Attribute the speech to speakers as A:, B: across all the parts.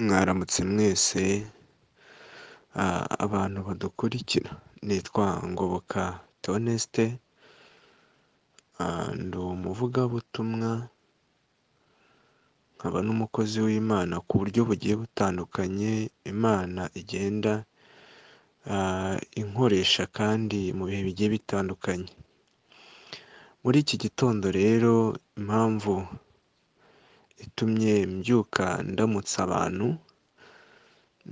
A: Mwaramutse mwese abantu badukurikira nitwa Ngoboka Theoneste ndi umuvugabutumwa nkaba n'umukozi w'Imana ku buryo bugiye butandukanye Imana igenda inkoresha kandi mu bihe bigiye bitandukanye, muri iki gitondo rero impamvu itumye mbyuka ndamutsa abantu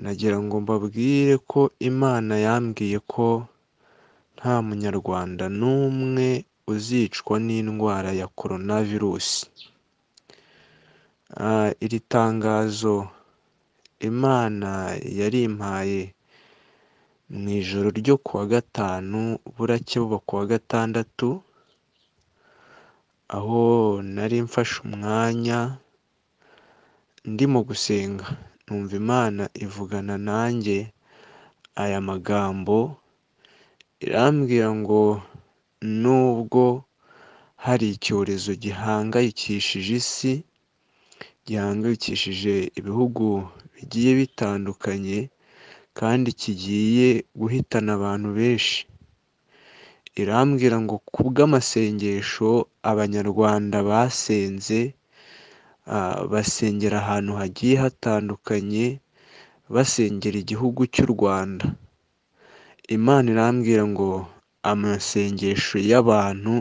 A: nagira ngo mbabwire ko Imana yambwiye ko nta munyarwanda n'umwe uzicwa n'indwara ya Korona virusi, iri tangazo Imana yarimpaye mu ijoro ryo kuwa gatanu buracya buba kuwa gatandatu, aho nari mfashe umwanya ndimo gusenga numva Imana ivugana nanjye aya magambo irambwira ngo nubwo hari icyorezo gihangayikishije isi, gihangayikishije ibihugu bigiye bitandukanye kandi kigiye guhitana abantu benshi, irambwira ngo kubw'amasengesho abanyarwanda basenze basengera ahantu hagiye hatandukanye, basengera igihugu cy'u Rwanda, Imana irambwira ngo amasengesho y'abantu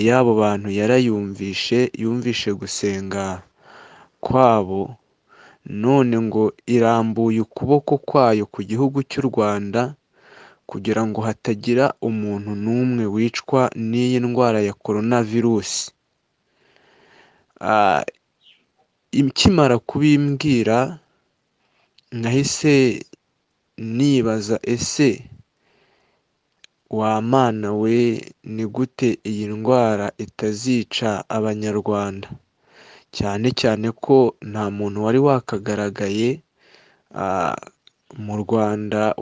A: y'abo bantu yarayumvishe, yumvishe gusenga kwabo none ngo irambuye ukuboko kwayo ku gihugu cy'u Rwanda kugira ngo hatagira umuntu n'umwe wicwa n'iyi ndwara ya Korona virusi, ikimara kubimbwira nahise nibaza ese wa Mana we ni gute iyi ndwara itazica abanyarwanda, cyane cyane ko nta muntu wari wakagaragaye mu Rwanda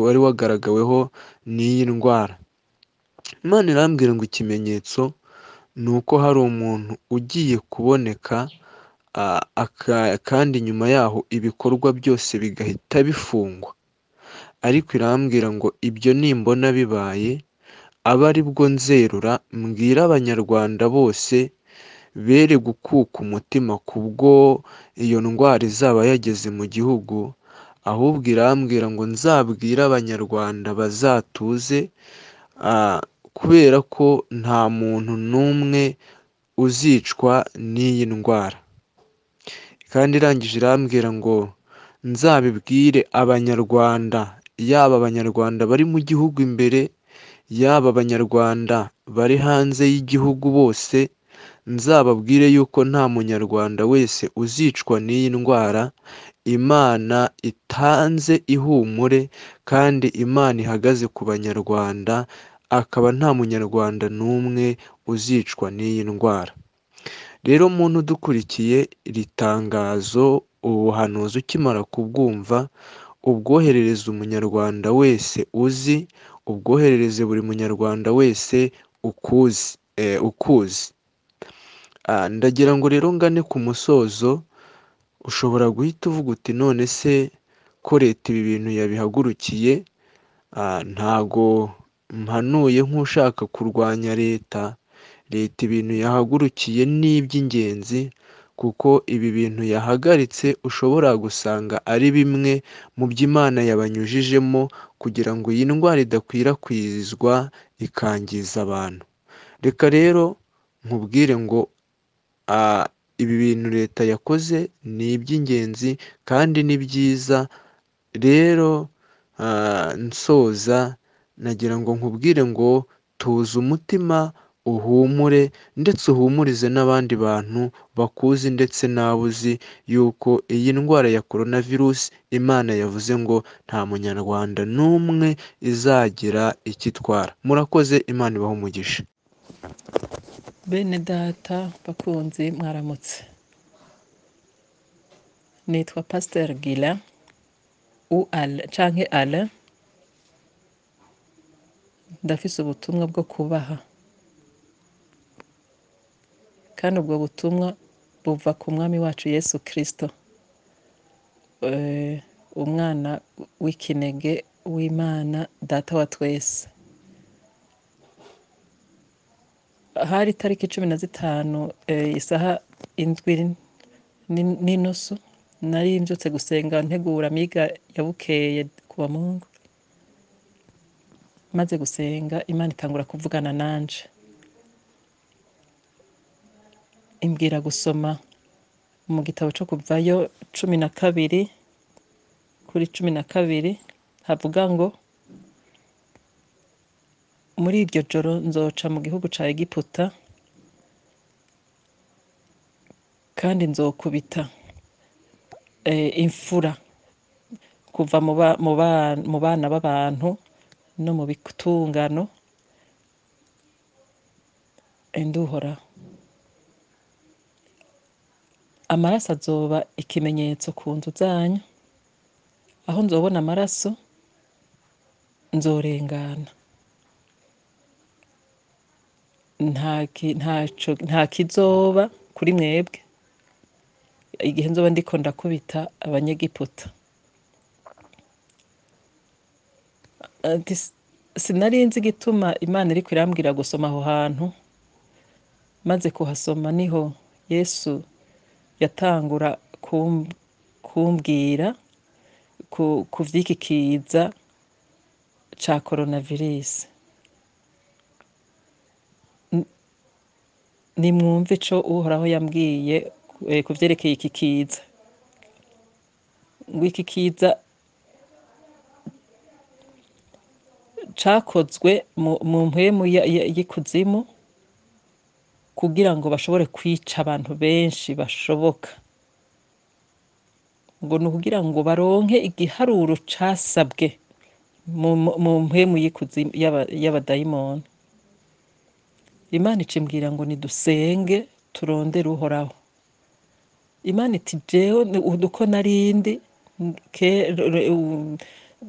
A: wari wagaragaweho n'iyi ndwara, Imana irambwira ngo ikimenyetso ni uko hari umuntu ugiye kuboneka kandi nyuma yaho ibikorwa byose bigahita bifungwa, ariko irambwira ngo ibyo nimbona bibaye abe ari bwo nzerura mbwira abanyarwanda bose bere gukuka umutima kubwo iyo ndwara izaba yageze mu gihugu, ahubwo irambwira ngo nzabwire abanyarwanda bazatuze kubera ko nta muntu n'umwe uzicwa n'iyi ndwara, kandi irangije irambwira ngo nzabibwire abanyarwanda yaba abanyarwanda bari mu gihugu imbere, yaba abanyarwanda bari hanze y'igihugu bose, nzababwire yuko nta munyarwanda wese uzicwa n'iyi ndwara, Imana itanze ihumure kandi Imana ihagaze ku banyarwanda, akaba nta munyarwanda n'umwe uzicwa n'iyi ndwara, rero muntu udukurikiye iri tangazo ubuhanuzi ukimara kubwumva ubwoherereze umunyarwanda wese uzi, ubwoherereze buri munyarwanda wese ukuzi, ndagira ngo rero ngane ku musozo ushobora guhita uvuga uti none se ko leta ibi bintu yabihagurukiye ntago mpanuye nk'ushaka kurwanya leta, leta ibintu yahagurukiye ni iby'ingenzi kuko ibi bintu yahagaritse ushobora gusanga ari bimwe mu byo Imana yabanyujijemo kugira ngo iyi ndwara idakwirakwizwa ikangiza abantu, reka rero nkubwire ngo ibi bintu leta yakoze ni iby'ingenzi kandi ni byiza, rero nsoza nagira ngo nkubwire ngo tuza umutima uhumure ndetse uhumurize n'abandi bantu bakuzi ndetse nawe uzi yuko iyi ndwara ya Korona virusi Imana yavuze ngo nta munyarwanda n'umwe izagira icyo itwara, murakoze Imana ibahe umugisha.
B: Bene data bakunzi mwaramutse, nitwa Pasiteri Gila u ale canke ale ndafise ubutumwa bwo kubaha kandi ubwo butumwa buva ku mwami wacu Yesu Kristo eh, umwana w'ikinege w'imana data wa twese hari itariki cumi na zitanu eh, isaha indwi n'in- n'inusu nari mbyutse gusenga ntegura amiga ya bukeye ku bamungu maze gusenga imana itangura kuvugana nanje imbwira gusoma mu gitabo cyo kuvayo cumi na kabiri kuri cumi na kabiri havuga ngo muri iryo joro nzoca mu gihugu ca egiputa kandi nzokubita e, imfura kuva mu ba- mu ba- mu bana b'abantu no mu bitungano induhoraho amaraso azoba ikimenyetso ku nzu zanyu aho nzobona amaraso nzorengana nta ki- ntaco nta kizoba kuri mwebwe igihe nzoba ndiko ndakubita abanyegiputa ati "S- sinari nzi igituma imana iriko irambwira gusoma aho hantu maze kuhasoma niho yesu yatangura kum- kumbwira ku, ku vy'iki kiza ca coronavirus nimwumve ico uhoraho yambwiye eh, ku vyerekeye iki kiza ngo iki kiza cakozwe mu- mu mpwemu ya- ya- y'ikuzimu kugira ngo bashobore kwica abantu benshi bashoboka ngo ni ukugira ngo baronke igiharuro casabwe mu mu- mu mpwemu y'ikuzimu y'aba- y'abadayimoni imana icimbwira ngo nidusenge turondere uhoraho imana iti jewe ni- uko narindi ke- re- u-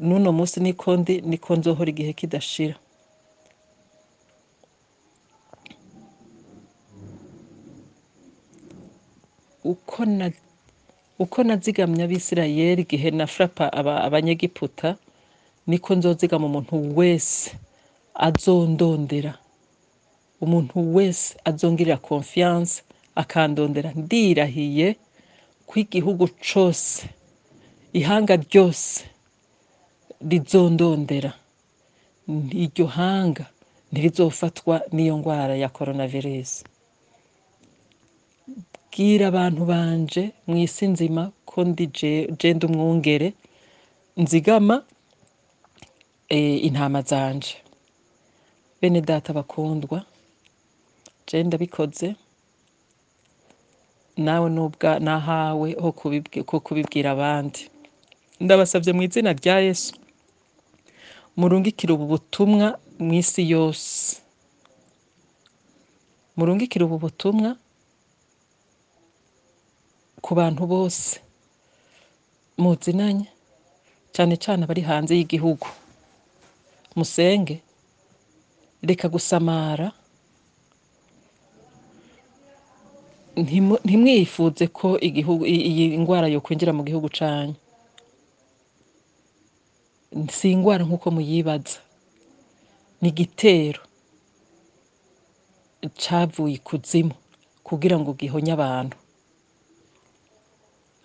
B: n'uno munsi niko ndi niko nzohora igihe kidashira uko na uko nazigamye abisirayeli igihe na frapa aba- abanyegiputa niko nzozigama umuntu wese azondondera umuntu wese azongirira confiance akandondera ndirahiye ko igihugu cose ihanga ryose rizondondera iryo hanga ntirizofatwa n'iyo ndwara ya coronavirus bwira abantu banje mu isi nzima ko ndi je- je ndi umwungere nzigama eh, intama zanje bene data bakundwa je ndabikoze nawe nubwa nahawe ho kubibwi- ko kubibwira abandi ndabasabye mu izina rya yesu murungikire ubu butumwa mu isi yose murungikire ubu butumwa ku bantu bose muzinanye cyane cyane abari hanze y'igihugu musenge reka gusamara ntimu- ntimwifuze ko igihugu i- iyi ndwara yokwinjira mu gihugu cyanyu si indwara nk'uko muyibaza ni igitero cyavuye ikuzimu kugira ngo gihonye abantu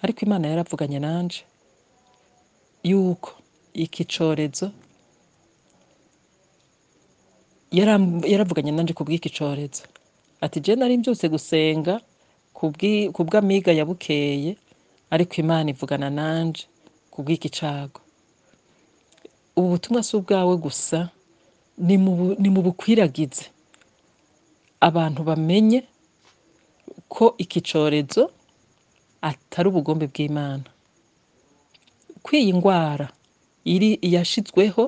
B: ariko imana yaravuganye nanje yuko iki cyorezo yaram- yaravuganye nanje ku bw'iki cyorezo ati je nari mbyutse gusenga ku bw'i- ku bw'amiga ya bukeye ariko imana ivugana nanje ku bw'iki cago ubu butumwa si ubwawe gusa ni mu bu- ni mu bukwiragize abantu bamenye ko iki cyorezo atari ubugombe bw'imana ko iyi ndwara iri yashizweho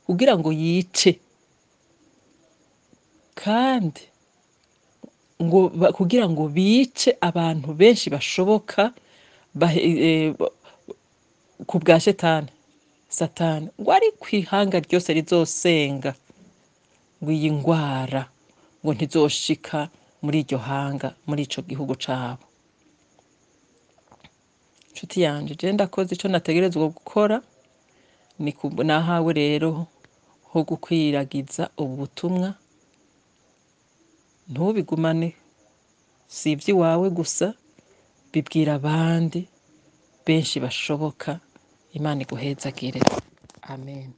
B: kugira ngo yice kandi ngo ba- kugira ngo bice abantu benshi bashoboka bahe- eh, ba- ku bwa shetani satani ngo ari ku ihanga ryose rizosenga ngo iyi ndwara ngo ntizoshika muri iryo hanga muri ico gihugu cabo nshuti yanje je ndakoze ico nategerezwa gukora ni ku- nahawe rero ho gukwiragiza ubu butumwa ntubigumane si iby'iwawe gusa bibwira abandi benshi bashoboka imana iguhezagire amen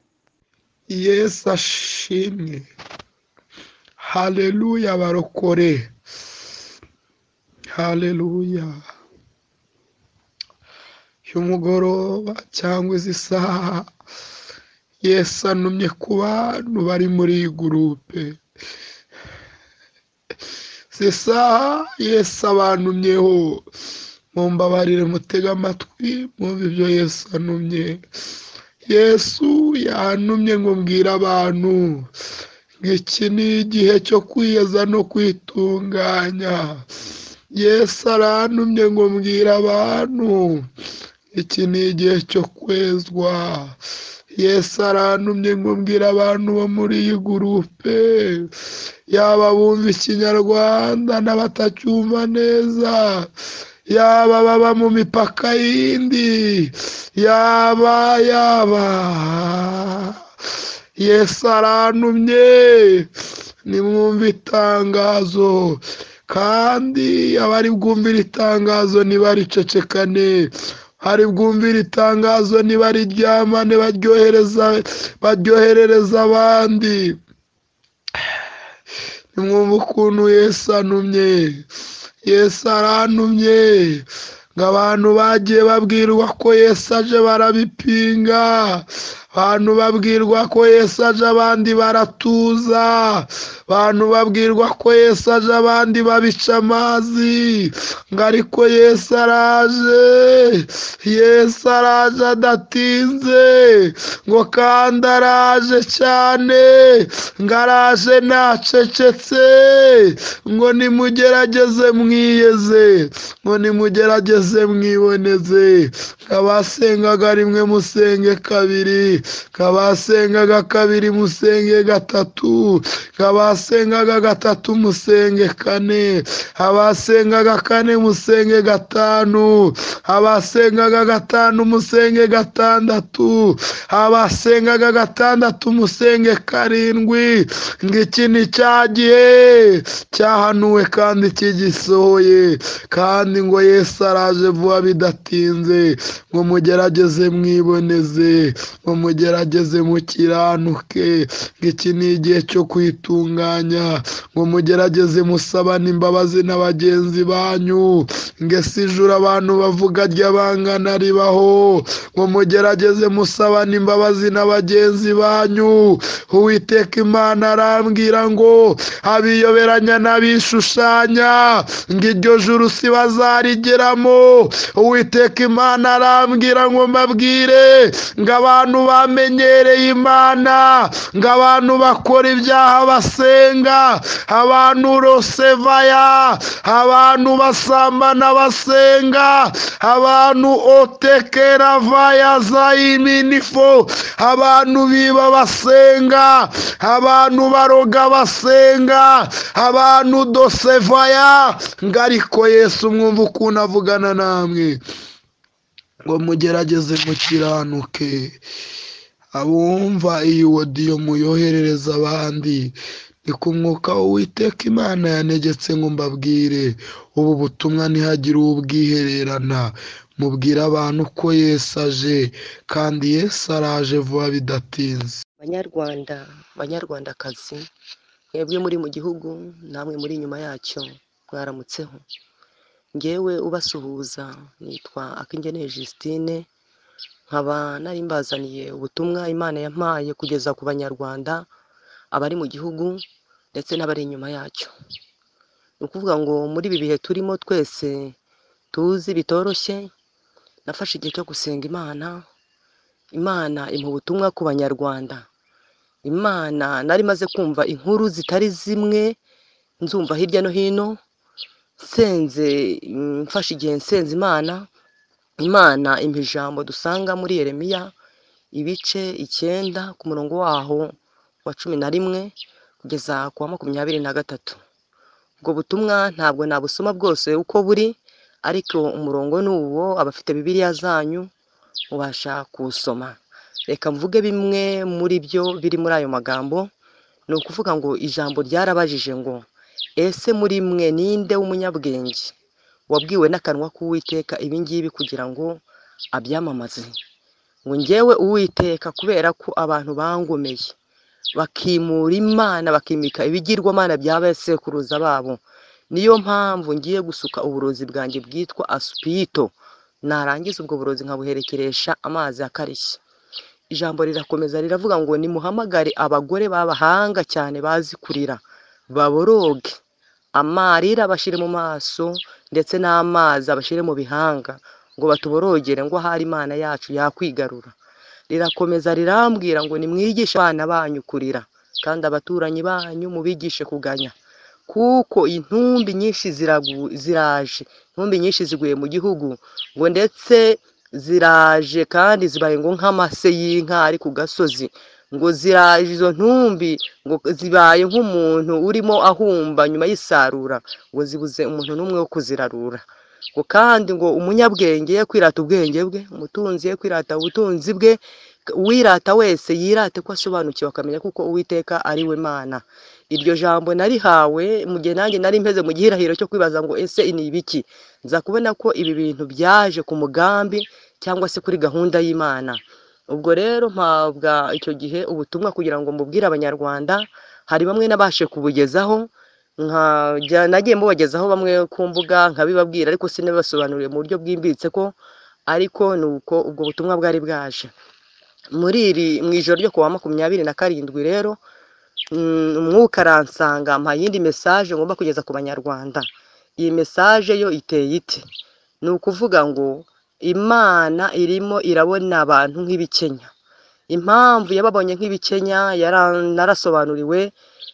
C: yesu ashimwe haleluya barokore haleluya y'umugoroba cyangwa izi saha yesu anumye ku bantu bari muri iyi gurupe zisa yesu abantumyeho mumbabarire mutega amatwi mwumve ibyo yesu anumye yesu yantumye ngo mbwire abantu iki ni igihe cyo kwiyeza no kwitunganya yesu arantumye ngo mbwire abantu iki ni igihe cyo kwezwa yesu arantumye ngo mbwire abantu bo muri iyi gurupe yaba bumva ikinyarwanda n'abatacyumva neza yaba baba mu mipaka yindi yaba yaba yesu arantumye nimwumva itangazo kandi abari bwumvira itangazo ntibaricecekane hari bwumvira itangazo ntibariryamane baryohereza baryoherereza abandi nimwumva ukuntu yesu anumye yesu arantumye ngo abantu bagiye babwirwa ko yesu aje barabipinga abantu babwirwa ko yesu aje abandi baratuza abantu babwirwa ko yesu aje abandi babica amazi ngo ariko yesu araje yesu araje adatinze ngo kandi araje cyane ngo araje ntacecetse ngo nimugerageze mwiyeze ngo nimugerageze mwiboneze kabasengaga rimwe musenge kabiri kabasengaga kabiri musenge gatatu kabasengaga gatatu musenge kane abasengaga kane musenge gatanu abasengaga gatanu musenge gatandatu abasengaga gatandatu musenge karindwi ngo iki ni cya gihe cyahanuwe kandi kigisohoye kandi ngo yesu araje vuba bidatinze ngo mugerageze mwiboneze ngo mugerageze mukiranuke ngo iki ni igihe cyo kwitunganya ngo mugerageze musabane imbabazi na bagenzi banyu ngo ese ijuru abantu bavuga ry'abangana ribaho ngo mugerageze musabane imbabazi na bagenzi banyu uwiteka imana arambwira ngo abiyoberanya n'abishushanya ngo iryo juru si bazarigeramo uwiteka imana arambwira ngo mbabwire ngo abantu bamenyereye imana ngo abantu bakora ibyaha basenga abantu rosevaya abantu basambana basenga abantu otekera vaya zayiminifo abantu biba basenga abantu baroga basenga abantu dosevaya ngo ariko yesu mwumva ukuntu avugana namwe ngo mugerageze mukiranuke abumva iyi wodiyo muyoherereza abandi ni ku mwuka w'uwiteka imana yanegetse ngo mbabwire ubu butumwa ntihagire ubwihererana mubwire abantu ko yesu aje kandi yesu araje vuba bidatinze
D: banyarwanda banyarwandakazi mwebwe muri mu gihugu namwe muri inyuma yacyo mwaramutseho ngewe ubasuhuza nitwa akingeneye Justine nkaba nari mbazaniye ubutumwa imana yampaye kugeza ku banyarwanda abari mu gihugu ndetse n'abari inyuma yacyo ni ukuvuga ngo muri ibi bihe turimo twese tuzi bitoroshye nafashe igihe cyo gusenga imana imana imuha ubutumwa ku banyarwanda imana nari maze kumva inkuru zitari zimwe nzumva hirya no hino nsenze mm, mfashe igihe nsenze imana imana impa ijambo dusanga muri yeremiya ibice icyenda ku murongo waho wa cumi na rimwe kugeza ku wa makumyabiri na gatatu ubwo butumwa ntabwo nabusoma bwose uko buri ariko umurongo ni uwo abafite bibiliya zanyu mubasha kuwusoma reka mvuge bimwe muri byo biri muri ayo magambo ni ukuvuga ngo ijambo ryarabajije ngo ese muri mwe ninde w'umunyabwenge wabwiwe n'akanwa k'uwiteka ibingibi kugira ngo abyamamaze ngo ngewe uwiteka kubera ko abantu bangomeye bakimura imana bakimika ibigirwamana bya basekuruza babo niyo mpamvu ngiye gusuka uburozi bwanjye bwitwa asupito narangiza ubwo burozi nkabuherekeresha amazi akarishye ijambo rirakomeza riravuga ngo nimuhamagare abagore b'abahanga cyane bazi kurira baboroge amarira bashyire mu maso ndetse n'amazi abashyire mu bihanga ngo batuborogere ngo ahari imana yacu yakwigarura rirakomeza rirambwira ngo nimwigishe abana banyu kurira kandi abaturanyi banyu mubigishe kuganya kuko intumbi nyinshi ziragu- ziraje intumbi nyinshi ziguye mu gihugu ngo ndetse ziraje kandi zibaye ngo nk'amase y'inka ari ku gasozi ngo ziraje izo ntumbi ngo zibaye nk'umuntu urimo ahumba nyuma y'isarura ngo zibuze umuntu n'umwe wo kuzirarura ngo kandi ngo umunyabwenge ye kwirata ubwenge bwe umutunzi ye kwirata ubutunzi bwe uwirata wese yirate ko asobanukiwe akamenya kuko uwiteka ari we mana iryo jambo narihawe mu gihe nanjye nari mpeze mu gihirahiro cyo kwibaza ngo ese ni ibiki nza kubona ko ibi bintu byaje ku mugambi cyangwa se kuri gahunda y'imana ubwo rero mpabwa icyo gihe ubutumwa kugira ngo mbubwire abanyarwanda hari bamwe nabashe kubugezaho nkajya nagiye mubagezaho bamwe ku mbuga nkabibabwira ariko sinabibasobanuriye mu buryo bwimbitse ko ariko ni uko ubwo butumwa bwari bwaje muri iri mu ijoro ryo kuwa makumyabiri na karindwi rero mm, umwuka aransanga mpa yindi mesaje ngomba kugeza ku banyarwanda iyi mesaje yo iteye iti ni ukuvuga ngo imana irimo irabona abantu nk'ibikenya impamvu yababonye nk'ibikenya yara- narasobanuriwe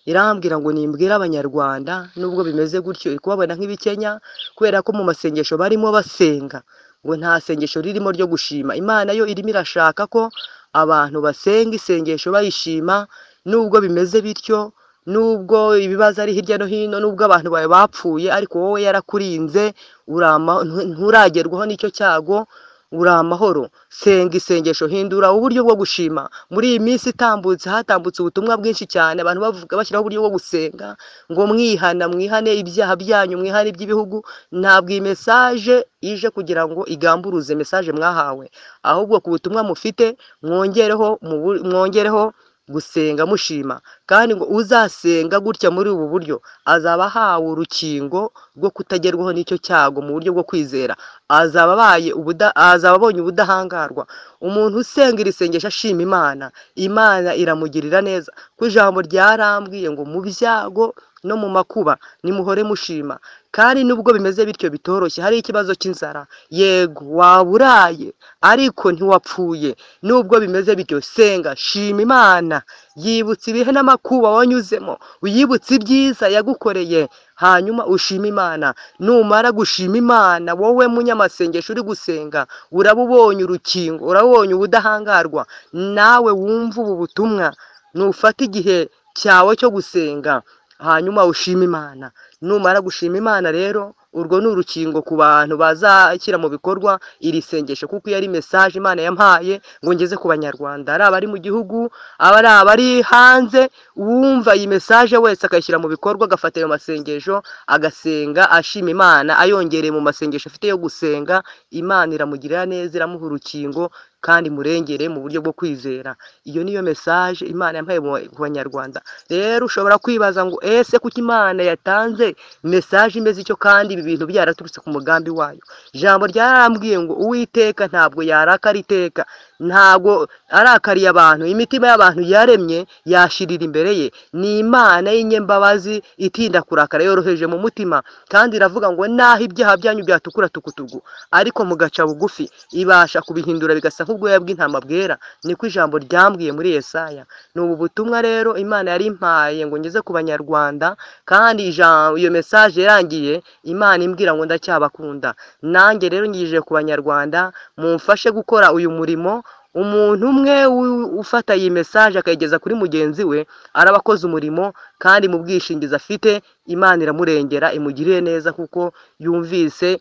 D: irambwira ngo nimbwire abanyarwanda nubwo bimeze gutyo iri kubabona nk'ibikenya kubera ko mu masengesho barimo basenga ngo nta sengesho ririmo ryo gushima imana yo irimo irashaka ko abantu basenga isengesho bayishima nubwo bimeze bityo nubwo ibibazo ari hirya no hino nubwo abantu bawe bapfuye ariko wowe yarakurinze urama ntu- nturagerwaho n'icyo cyago uri amahoro senga isengesho hindura uburyo bwo gushima muri iyi minsi itambutse hatambutse ubutumwa bwinshi cyane abantu bavuga bashyiraho uburyo bwo gusenga ngo mwihana mwihane ibyaha byanyu mwihane iby'ibihugu ntabwo iyi mesaje ije kugira ngo igamburuze mesaje mwahawe ahubwo ku butumwa mufite mwongereho mu bu- mwongereho gusenga mushima kandi ngo uzasenga gutya muri ubu buryo azaba ahawe urukingo rwo kutagerwaho n'icyo cyago mu buryo bwo kwizera azaba abaye ubuda azaba abonye ubudahangarwa umuntu usenga iri sengesho ashima imana imana iramugirira neza ko ijambo ryarambwiye ngo mu byago no mu makuba nimuhore mushima kandi nubwo bimeze bityo bitoroshye hari ikibazo cy'inzara yego waba uraye ariko ntiwapfuye nubwo bimeze bityo senga shima imana yibutse ibihe n'amakuba wanyuzemo yibutse ibyiza yagukoreye hanyuma ushima imana numara gushima imana wowe munyamasengesho uri gusenga uraba ubonye urukingo uraba ubonye ubudahangarwa nawe wumva ubu butumwa nufata igihe cyawe cyo gusenga hanyuma ushima imana numara gushima imana rero urwo ni urukingo ku bantu bazashyira mu bikorwa iri sengesho kuko iyo ari mesaje imana yampaye ngo ngeze ku banyarwanda ari abari mu gihugu aba ari abari hanze uwumva iyi mesaje wese akayishyira mu bikorwa agafata ayo masengesho agasenga ashima imana ayongereye mu masengesho afite yo gusenga imana iramugirira neza iramuha urukingo kandi murengere mu buryo bwo kwizera iyo niyo mesaje imana yampaye mu- ku banyarwanda rero ushobora kwibaza ngo ese kuki imana yatanze mesaje imeze icyo kandi ibi bintu byaraturutse ku mugambi wayo ijambo ryarambwiye ngo uwiteka ntabwo yarakara iteka ntabwo arakariye abantu imitima y'abantu yaremye yashirira imbere ye ni imana y'inyembabazi itinda kurakara yoroheje mu mutima kandi iravuga ngo naho ibyaha byanyu byatukura tukutugu ariko mugaca bugufi ibasha kubihindura bigasa nk'ubwoya bw'intama bwera niko ijambo ryambwiye muri yesaya ni ubu butumwa rero imana yari impaye ngo ngeze ku banyarwanda kandi ijambo iyo mesaje yarangiye imana imbwira ngo ndacyabakunda nanjye rero ngije ku banyarwanda mumfashe gukora uyu murimo umuntu umwe u- ufata iyi mesaje akayigeza kuri mugenzi we araba akoze umurimo kandi mu bwishingizi afite imana iramurengera imugirire neza kuko yumvise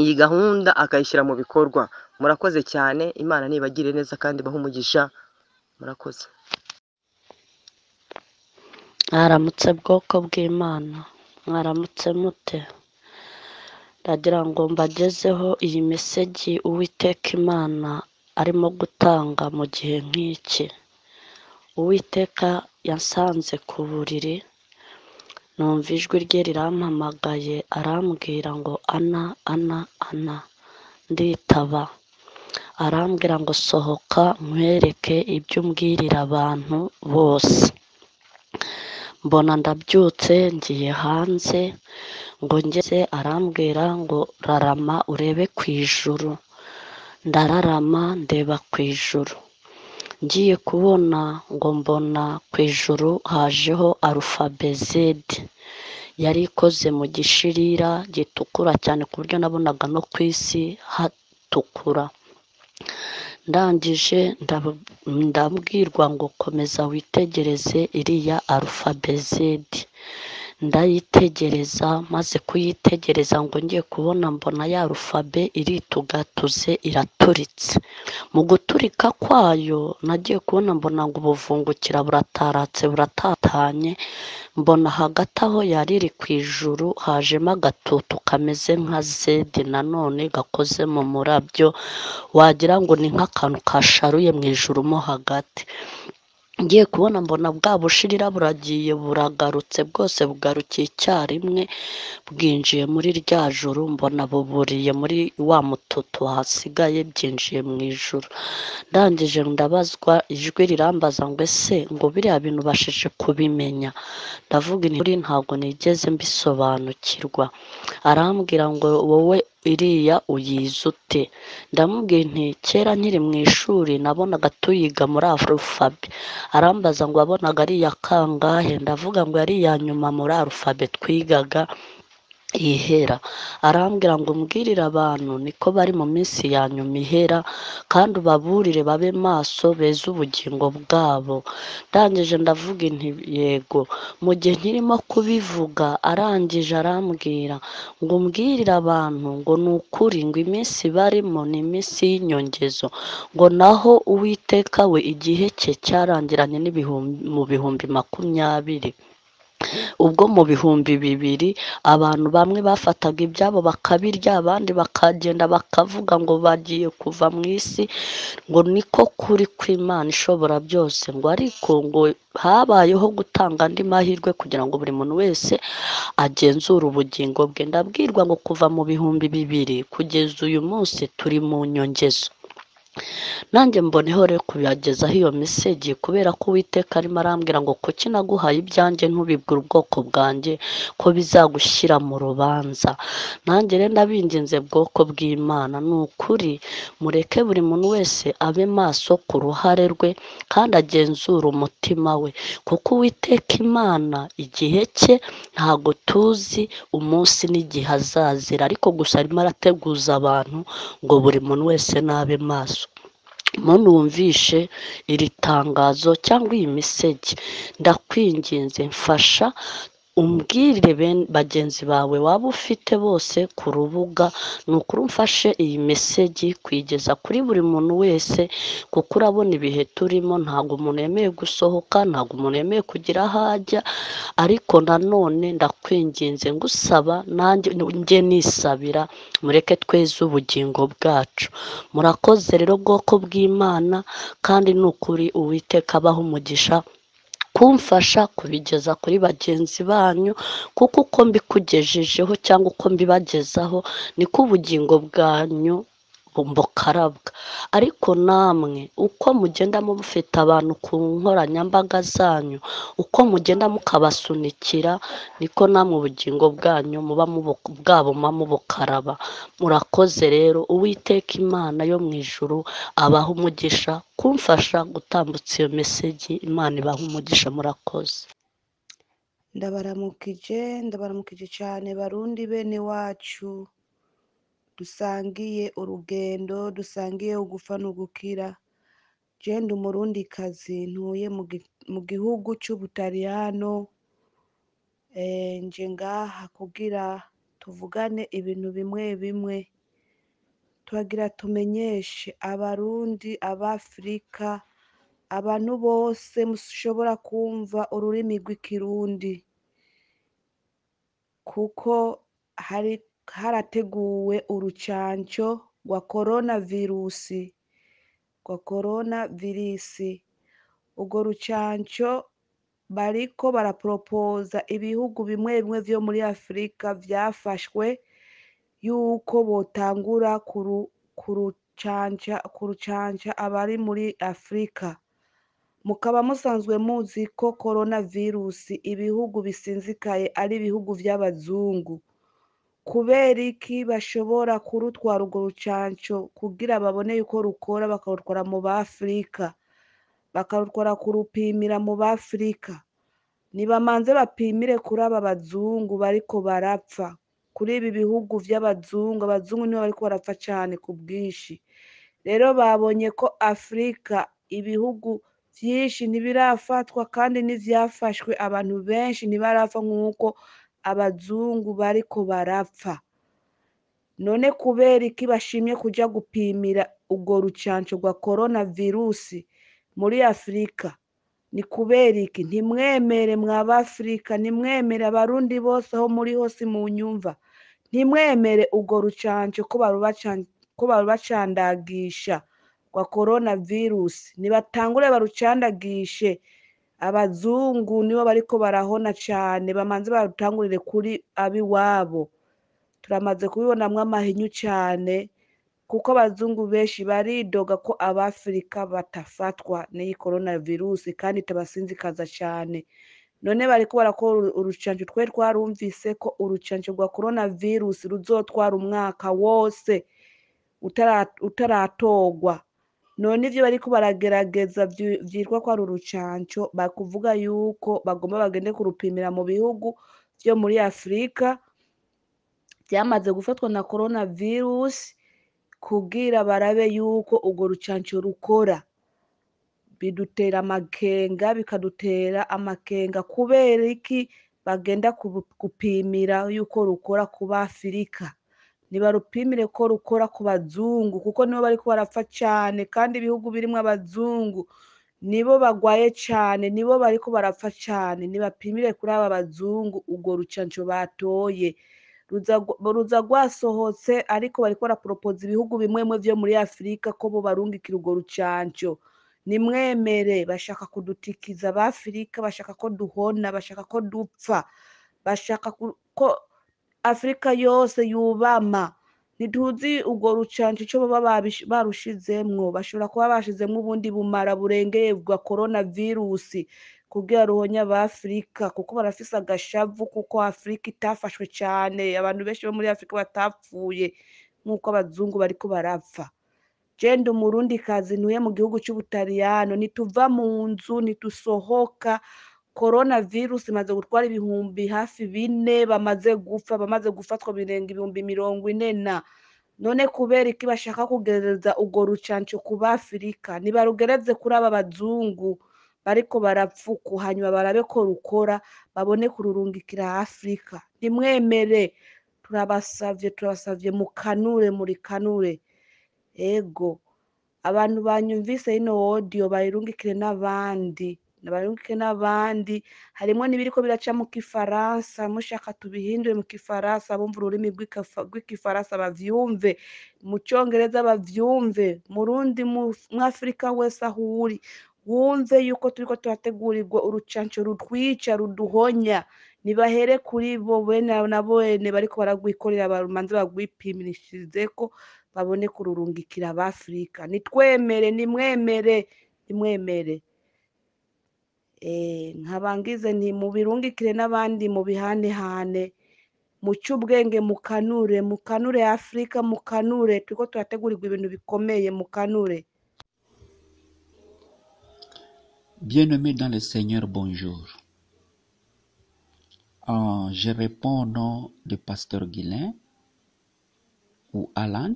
D: iyi gahunda akayishyira mu bikorwa murakoze cyane imana nibagire neza kandi bahe umugisha murakoze
E: mwaramutse bwoko bw'imana mwaramutse mute ndagira ngo mbagezeho iyi mesegi uwiteka imana arimo gutanga mu gihe nk'iki uwiteka yasanze ku buriri numva ijwi rye rirampamagaye arambwira ngo ana ana ana nditaba arambwira ngo sohoka nkwereke ibyo umbwirira abantu bose mbona ndabyutse ngiye hanze ngo ngeze arambwira ngo rarama urebe ku ijuru ndararama ndeba ku ijuru ngiye kubona ngo mbona ku ijuru hajeho arufabe zedi yari ikoze mu gishirira gitukura cyane ku buryo nabonaga no ku isi hatukura ndangije ndab- ndabwirwa ngo komeza witegereze iriya arufabe zedi ndayitegereza maze kuyitegereza ngo ngiye kubona mbona ya rufabe iritugatuze iraturitse mu guturika kwayo nagiye kubona mbona ngo ubuvungukira burataratse buratatanye mbona hagati aho yari iri ku ijuru hajemo agatutu kameze nka zedi nanone gakoze mu murabyo wagira ngo ni nk'akantu kasharuye mu ijuru mo hagati ngiye kubona mbona bwa bushirira buragiye buragarutse bwose bugarukiye icyarimwe bwinjiye muri rya juru mbona buburiye muri wa mututu wahasigaye byinjiye mu ijuru ndangije ndabazwa ijwi rirambaza ngo ese ngo biriya bintu bashije kubimenya ndavuga inti ntabwo nigeze mbisobanukirwa arambwira ngo wowe iriya uyize ute ndamubwira nti kera nkiri mu ishuri nabonaga tuyiga muri arufabe arambaza ngo wabonaga ari iya kangahe ndavuga ngo yari iya nyuma muri arufabe twigaga ihera arambwira ngo umbwirire abantu niko bari mu minsi ya nyuma ihera kandi ubaburire babe maso beze ubugingo bwabo ndangije ndavuga inti yego mu gihe nkirimo kubivuga arangije arambwira ngo umbwirire abantu ngo ni ukuri ngo iminsi barimo ni iminsi y'inyongezo ngo naho uwiteka we igihe cye cyarangiranye n'ibihumbi mu bihumbi makumyabiri ubwo mu bihumbi bibiri abantu bamwe bafataga ibyabo bakabirya abandi bakagenda bakavuga ngo bagiye kuva mu isi ngo niko kuri kw'imana ishobora byose ngo ariko ngo habayeho gutanga andi mahirwe kugira ngo buri muntu wese agenzure ubugingo bwe ndabwirwa ngo kuva mu bihumbi bibiri kugeza uyu munsi turi mu nyongezo nanjye mboneho rero kuyagezaho iyo mesegi kubera ko uwiteka arimo arambwira ngo kuki naguhaye ibyanjye ntubibwire ubwoko bwanjye ko bizagushyira mu rubanza nanjye rero ndabinginze bwoko bw'imana ni ukuri mureke buri muntu wese abe maso ku ruhare rwe kandi agenzure umutima we kuko uwiteka imana igihe cye ntago tuzi umunsi n'igihe azazira ariko gusa arimo arateguza abantu ngo buri muntu wese nabe maso munumvishe iri tangazo cyangwa iyi misegi ndakwinginze mfasha umbwirire ben- bagenzi bawe waba ufite bose ku rubuga ni ukuri umfashe iyi mesegi kuyigeza kuri buri muntu wese kuko urabona ibihe turimo ntabwo umuntu yemeye gusohoka ntabwo umuntu yemeye kugira aho ajya ariko nanone ndakwinginze ngusaba nanjye njye nisabira mureke tweze ubugingo bwacu murakoze rero bwoko bw'imana kandi ni ukuri uwiteka abaho umugisha kumfasha kubigeza kuri bagenzi banyu kuko uko mbikugejejeho cyangwa uko mbibagezaho niko ubugingo bwanyu bukarabwa ariko namwe uko mugenda mufite abantu ku nkoranyambaga zanyu uko mugenda mukabasunikira niko namwe ubugingo bwanyu muba mubu- bwabuma mubukaraba murakoze rero uwiteka imana yo mu ijuru abaha umugisha kumfasha gutambutsa iyo mesegi imana ibaha umugisha murakoze
F: ndabaramukije ndabaramukije cyane barundi bene wacu dusangiye urugendo dusangiye ugufa n'ugukira genda umurundi kazi ntuye mu gi- mu gihugu cy'ubutaliyano eh, nje ngaha kugira tuvugane ibintu bimwe bimwe turagira tumenyeshe abarundi abafurika abantu bose mushobora kumva ururimi rw'ikirundi kuko hari harateguwe urucanco rwa korona virusi rwa korona virisi urwo rucanco bariko baraporopoza ibihugu bimwe bimwe vyo muri afurika vyafashwe yuko botangura kuru- kurucanca kurucanca abari muri afurika mukaba musanzwe muzi ko korona virusi ibihugu bisinzikaye ari ibihugu vy'abazungu kubera iki bashobora kurutwara urwo rucanco kugira babone yuko rukora bakarutwara mu bafurika bakarutwara kurupimira mu bafurika nibamanze bapimire kuri aba bazungu bariko barapfa kuri ibi bihugu vy'abazungu abazungu nibo bariko barapfa cane ku bwinshi rero babonye ko afurika ibihugu vyinshi ntibirafatwa kandi n'ivyafashwe abantu benshi ntibarapfa nk'uko abazungu bariko barapfa none kubera iki bashimye kuja gupimira urwo rucanco rwa korona virusi muri afurika ni kubera iki ntimwemere mwa bafurika ntimwemere abarundi bose aho muri hose mu nyumva ntimwemere urwo rucanco ko barubacan- ko barubacandagisha rwa korona virusi nibatangure barucandagishe abazungu nibo bariko barahona cane bamanze barutangurire kuri abiwabo turamaze kubibonamwo amahinyu cane kuko abazungu benshi baridoga ko abafurika batafatwa n'iyi korona virusi kandi itabasinzikaza cane none bariko barakora uru- urucanco twe twarumvise ko urucanco rwa korona virusi ruzotwara umwaka wose utara- utaratorwa none ivyo bariko baragerageza vyi- vyitwa ko ari urucanco bakuvuga yuko bagomba bagende kurupimira mu bihugu vyo muri afurika vyamaze gufatwa na korona virusi kugira barabe yuko urwo rucanco rukora bidutera amakenga bikadutera amakenga kubera iki bagenda kubu- gupimira yuko rukora ku bafurika ntibarupimire ko rukora ku bazungu kuko nibo bariko barapfa cane kandi ibihugu birimwo abazungu nibo bagwaye cane nibo bariko barapfa cane nibapimire kuri aba bazungu urwo rucanco batoye ruza rwa- ruza rwasohotse ariko bariko baraporopoza ibihugu bimwe bimwe vyo muri afurika ko bo barungikira urwo rucanco nimwemere bashaka kudutikiza abafurika bashaka ko duhona bashaka ko dupfa bashaka ku- ko afurika yose yubama ntituzi urwo rucanco ico baba babish- barushizemwo bashobora kuba bashizemwo ubundi bumara burengeye bwa korona virusi kugira ruhonye abafurika kuko barafise agashavu kuko afurika itafashwe cane abantu benshi bo muri afurika batapfuye nk'uko abazungu bariko barapfa jenda umurundi kazi ntuye mu gihugu c'ubutaliyano ntituva mu nzu ntitusohoka korona virusi imaze gutwara ibihumbi hafi bine bamaze gupfa bamaze gufatwa birenga ibihumbi mirongo ine na none kubera iki bashaka kugereza urwo rucanco ku bafurika ntibarugereze kuri aba bazungu bariko barapfuku hanyuma barabe ko rukora babone kururungikira afurika ntimwemere turabasavye turabasavye mukanure muri kanure ego abantu banyumvise ino wodiyo bayirungikire n'abandi bayirungikire n'abandi harimwo n'ibiriko biraca mu kifaransa mushaka tubihindure mu kifaransa bumva ururimi rw'ikafa- rw'ikifaransa bavyumve mu congereza bavyumve murundi mwafurika wese aho uri wumve yuko turiko turategurirwa urucanco rutwica ruduhonya nibahere kuri bo bene na bene bariko baragwikorera bamanze bagwipimishirizeko babone kururungikira abafurika nitwemere nimwemere nimwemere Eh, nkabangize nti mubirungikire n'abandi mubihanehane muce ubwenge mukanure mukanure afurika mukanure turiko turategurirwa ibintu bikomeye mukanure
G: Bien-aimés dans le Seigneur, bonjour. Euh, je réponds au nom de Pasteur Guilain ou Alan.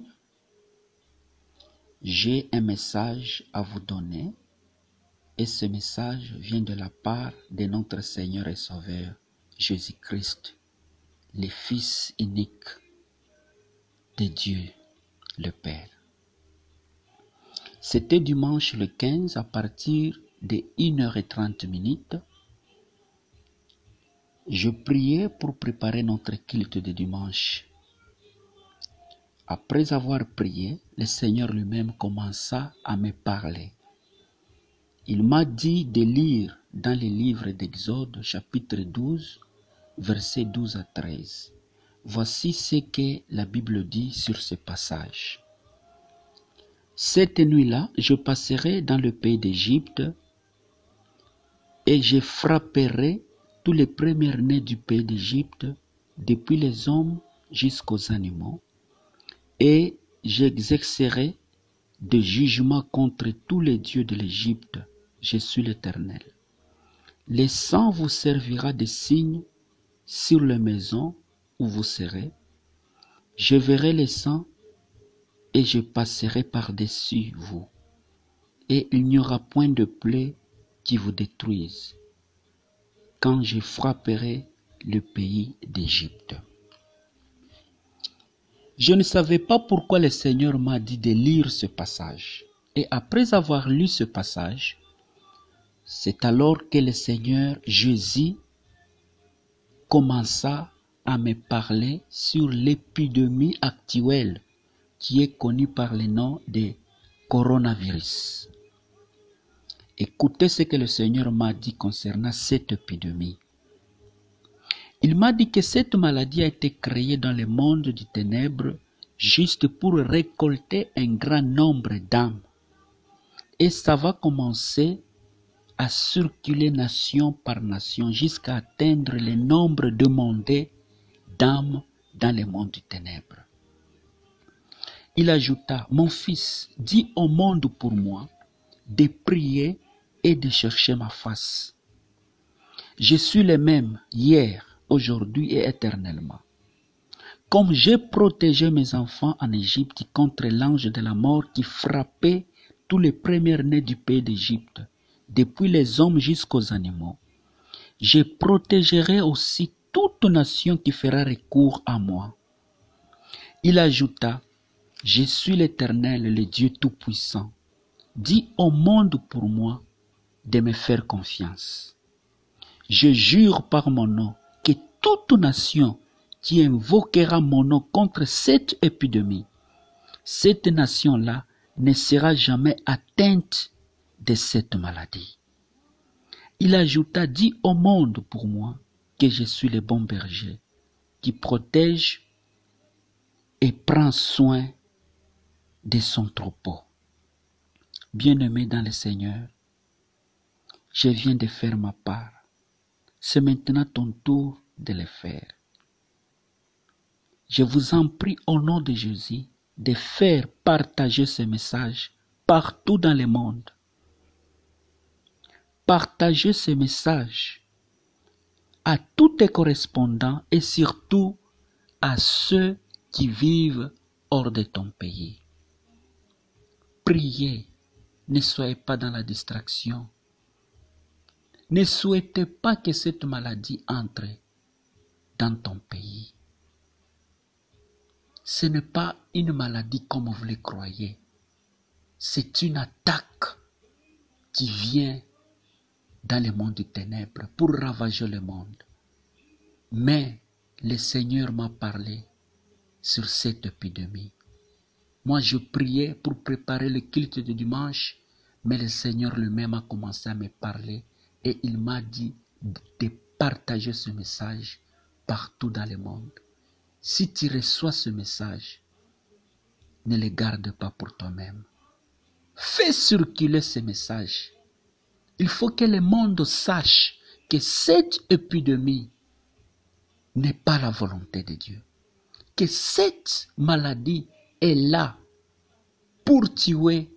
G: J'ai un message à vous donner et ce message vient de la part de notre Seigneur et Sauveur Jésus-Christ, le Fils unique de Dieu, le Père. C'était dimanche le 15 à partir de 1h30 minutes. Je priais pour préparer notre culte de dimanche. Après avoir prié, le Seigneur lui-même commença à me parler. Il m'a dit de lire dans le livre d'Exode chapitre 12, versets 12 à 13. Voici ce que la Bible dit sur ce passage. Cette nuit-là, je passerai dans le pays d'Égypte et je frapperai tous les premiers-nés du pays d'Égypte, depuis les hommes jusqu'aux animaux, et j'exercerai des jugements contre tous les dieux de l'Égypte. Je suis l'Éternel. Le sang vous servira de signe sur les maisons où vous serez. Je verrai le sang et je passerai par-dessus vous. Et il n'y aura point de plaie qui vous détruise quand je frapperai le pays d'Égypte. Je ne savais pas pourquoi le Seigneur m'a dit de lire ce passage. Et après avoir lu ce passage, c'est alors que le Seigneur Jésus commença à me parler sur l'épidémie actuelle qui est connue par le nom de coronavirus. Écoutez ce que le Seigneur m'a dit concernant cette épidémie. Il m'a dit que cette maladie a été créée dans le monde du ténèbre juste pour récolter un grand nombre d'âmes. Et ça va commencer à circuler nation par nation jusqu'à atteindre le nombre demandé d'âmes dans le monde du ténèbre. Il ajouta, Mon fils, dis au monde pour moi de prier et de chercher ma face. Je suis le même hier, aujourd'hui et éternellement. Comme j'ai protégé mes enfants en Égypte contre l'ange de la mort qui frappait tous les premiers-nés du pays d'Égypte, depuis les hommes jusqu'aux animaux, je protégerai aussi toute nation qui fera recours à moi. Il ajouta, Je suis l'Éternel, le Dieu Tout-Puissant. Dis au monde pour moi de me faire confiance. Je jure par mon nom que toute nation qui invoquera mon nom contre cette épidémie, cette nation-là ne sera jamais atteinte de cette maladie. Il ajouta, dis au monde pour moi que je suis le bon berger qui protège et prend soin de son troupeau. Bien-aimé dans le Seigneur, je viens de faire ma part. C'est maintenant ton tour de le faire. Je vous en prie au nom de Jésus de faire partager ce message partout dans le monde. Partagez ce message à tous tes correspondants et surtout à ceux qui vivent hors de ton pays. Priez, ne soyez pas dans la distraction. Ne souhaitez pas que cette maladie entre dans ton pays. Ce n'est pas une maladie comme vous le croyez. C'est une attaque qui vient dans le monde des ténèbres pour ravager le monde. Mais le Seigneur m'a parlé sur cette épidémie. Moi, je priais pour préparer le culte de dimanche, mais le Seigneur lui-même a commencé à me parler et il m'a dit de partager ce message partout dans le monde. Si tu reçois ce message, ne le garde pas pour toi-même. Fais circuler ce message il faut que le monde sache que cette épidémie n'est pas la volonté de Dieu. Que cette maladie est là pour tuer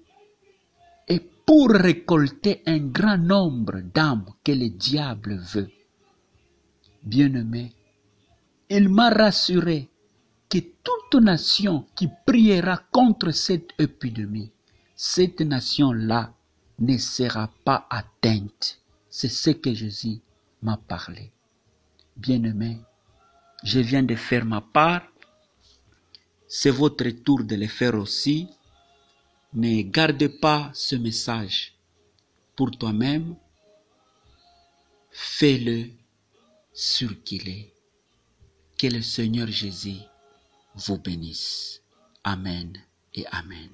G: et pour récolter un grand nombre d'âmes que le diable veut. Bien-aimé, il m'a rassuré que toute nation qui priera contre cette épidémie, cette nation-là ne sera pas atteinte. C'est ce que Jésus m'a parlé. Bien-aimé, je viens de faire ma part C'est votre tour de le faire aussi. Ne garde pas ce message pour toi-même. Fais-le sur qu'il est. Que le Seigneur Jésus vous bénisse. Amen et Amen.